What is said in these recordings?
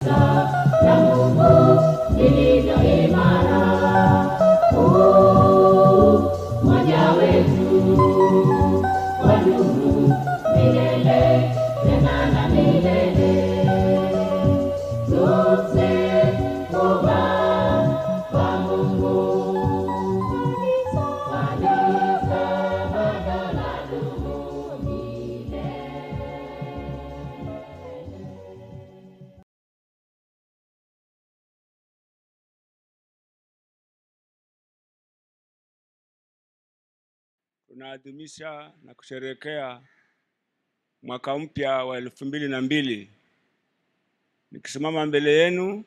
na Mungu vilivyo imara. Umoja wetu wadumu milele tena na milele. Tumekuwa kwa Mungu. Kanisa bado ladumu milele. Tunaadhimisha na kusherehekea mwaka mpya wa elfu mbili na mbili. Nikisimama mbele yenu,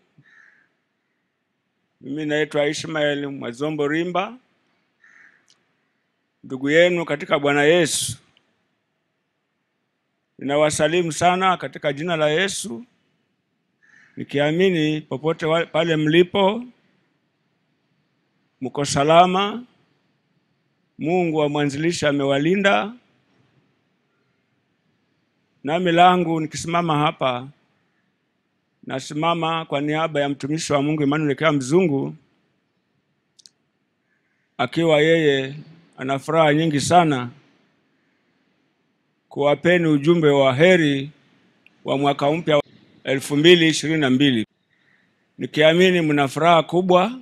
mimi naitwa Ishmael Mwazombo Rimba, ndugu yenu katika Bwana Yesu. Ninawasalimu sana katika jina la Yesu, nikiamini popote wa- pale mlipo mko salama. Mungu wa mwanzilishi amewalinda. Nami langu nikisimama hapa, nasimama kwa niaba ya mtumishi wa Mungu Emmanuel Kea Mzungu, akiwa yeye ana furaha nyingi sana kuwapeni ujumbe wa heri wa mwaka mpya elfu mbili ishirini na mbili, nikiamini mna furaha kubwa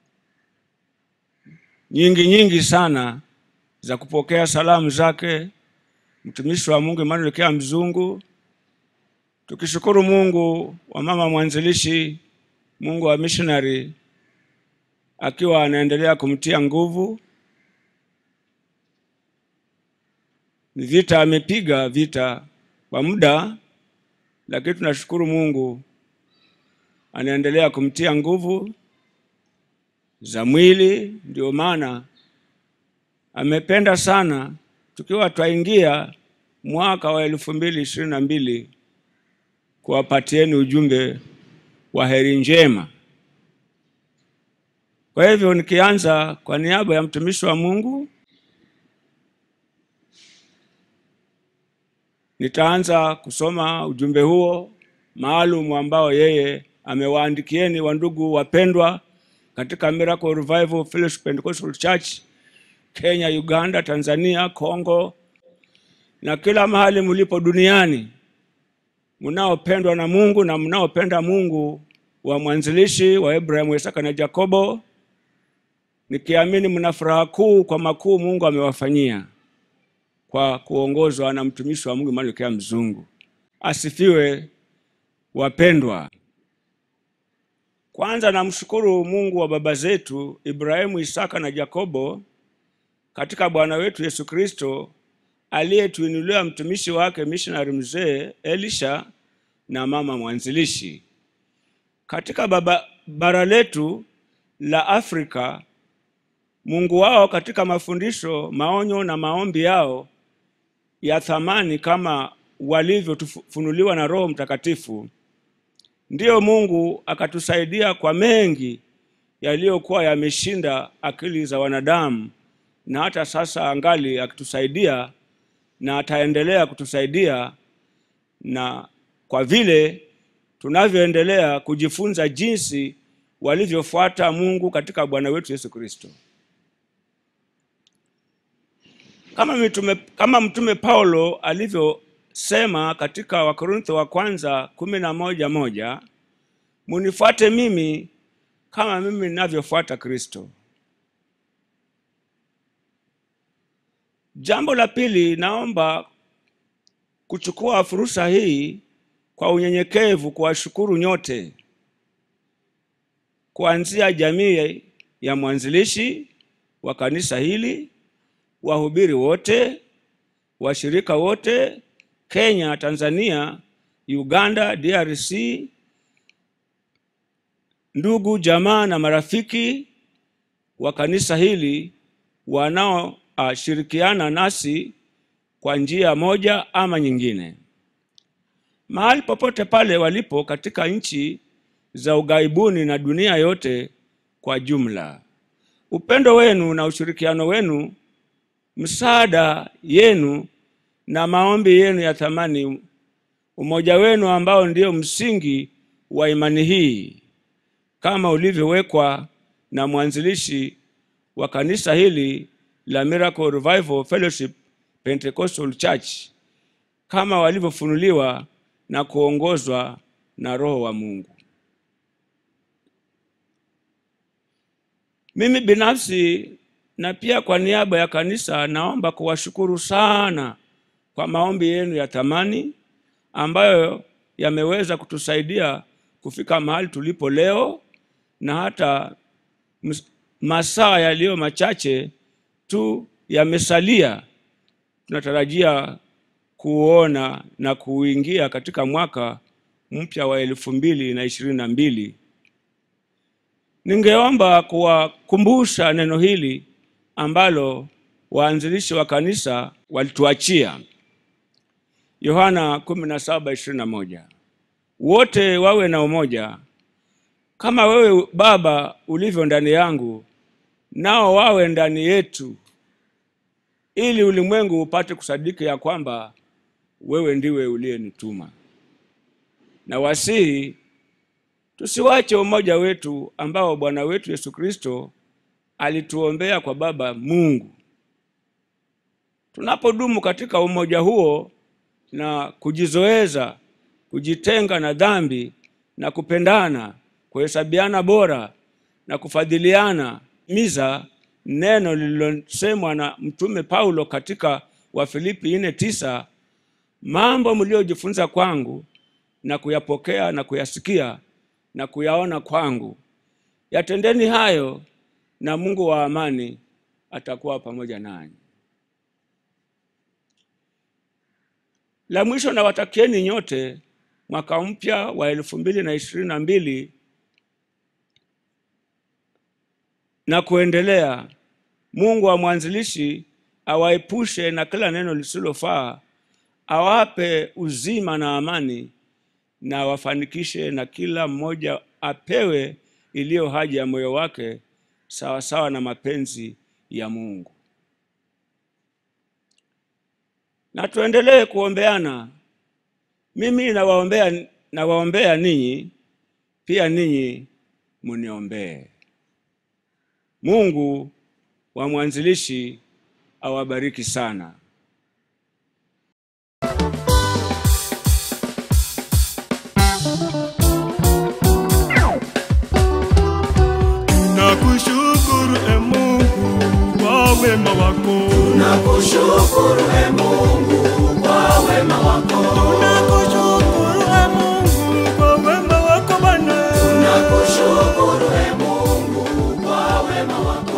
nyingi nyingi sana za kupokea salamu zake mtumishi wa Mungu Emmanuel Kea Mzungu, tukishukuru Mungu wa mama mwanzilishi, Mungu wa missionary, akiwa anaendelea kumtia nguvu. Ni vita amepiga vita kwa muda, lakini tunashukuru Mungu anaendelea kumtia nguvu za mwili. Ndio maana amependa sana tukiwa twaingia mwaka wa elfu mbili ishirini na mbili kuwapatieni ujumbe wa heri njema. Kwa hivyo nikianza kwa niaba ya mtumishi wa Mungu, nitaanza kusoma ujumbe huo maalum ambao yeye amewaandikieni wandugu wapendwa katika Miracle Revival Fellowship Pentecostal Church Kenya, Uganda, Tanzania, Kongo na kila mahali mlipo duniani, mnaopendwa na Mungu na mnaopenda Mungu wa mwanzilishi wa Abrahamu, Isaka na Yakobo, nikiamini mna furaha kuu kwa makuu Mungu amewafanyia kwa kuongozwa na mtumishi wa Mungu Emmanuel Kea Mzungu. Asifiwe wapendwa. Kwanza namshukuru Mungu wa baba zetu Ibrahimu, Isaka na Yakobo katika Bwana wetu Yesu Kristo aliyetuinulia mtumishi wake missionary mzee Elisha na mama mwanzilishi katika baba, bara letu la Afrika. Mungu wao katika mafundisho, maonyo na maombi yao ya thamani kama walivyofunuliwa na Roho Mtakatifu, ndiyo Mungu akatusaidia kwa mengi yaliyokuwa yameshinda akili za wanadamu, na hata sasa angali akitusaidia na ataendelea kutusaidia, na kwa vile tunavyoendelea kujifunza jinsi walivyofuata Mungu katika Bwana wetu Yesu Kristo. Kama mtume, kama mtume Paulo alivyosema katika Wakorintho wa kwanza kumi na moja moja munifuate mimi kama mimi ninavyofuata Kristo. Jambo la pili, naomba kuchukua fursa hii kwa unyenyekevu kuwashukuru nyote, kuanzia jamii ya mwanzilishi wa kanisa hili, wahubiri wote, washirika wote, Kenya, Tanzania, Uganda, DRC, ndugu jamaa na marafiki wa kanisa hili wanaoshirikiana nasi kwa njia moja ama nyingine, mahali popote pale walipo katika nchi za ughaibuni na dunia yote kwa jumla. Upendo wenu na ushirikiano wenu, msaada yenu na maombi yenu ya thamani, umoja wenu ambao ndio msingi wa imani hii kama ulivyowekwa na mwanzilishi wa kanisa hili la Miracle Revival Fellowship Pentecostal Church kama walivyofunuliwa na kuongozwa na Roho wa Mungu. Mimi binafsi na pia kwa niaba ya kanisa naomba kuwashukuru sana kwa maombi yenu ya thamani ambayo yameweza kutusaidia kufika mahali tulipo leo na hata ms- masaa yaliyo machache tu yamesalia. Tunatarajia kuona na kuingia katika mwaka mpya wa elfu mbili na ishirini na mbili. Ningeomba kuwakumbusha neno hili ambalo waanzilishi wa kanisa walituachia. Yohana 17:21. Wote wawe na umoja kama wewe Baba ulivyo ndani yangu, nao wawe ndani yetu, ili ulimwengu upate kusadiki ya kwamba wewe ndiwe uliyenituma. Na wasihi tusiwache umoja wetu ambao Bwana wetu Yesu Kristo alituombea kwa Baba Mungu. Tunapodumu katika umoja huo na kujizoeza, kujitenga na dhambi na kupendana, kuhesabiana bora na kufadhiliana, miza neno lililosemwa na Mtume Paulo katika Wafilipi nne tisa, mambo mliojifunza kwangu na kuyapokea na kuyasikia na kuyaona kwangu, yatendeni hayo, na Mungu wa amani atakuwa pamoja nanyi. La mwisho nawatakieni nyote mwaka mpya wa elfu mbili na ishirini na mbili na kuendelea. Mungu wa mwanzilishi awaepushe na kila neno lisilofaa, awape uzima na amani, na awafanikishe na kila mmoja apewe iliyo haja ya moyo wake sawasawa na mapenzi ya Mungu. Na tuendelee kuombeana. Mimi nawaombea nawaombea ninyi, pia ninyi muniombee. Mungu wa mwanzilishi awabariki sana. Nakushukuru e Mungu kwa wema wako. Nakushukuru e Mungu kwa wema wako. Nakushukuru e Mungu kwa wema wako Bwana. Nakushukuru e Mungu kwa wema wako.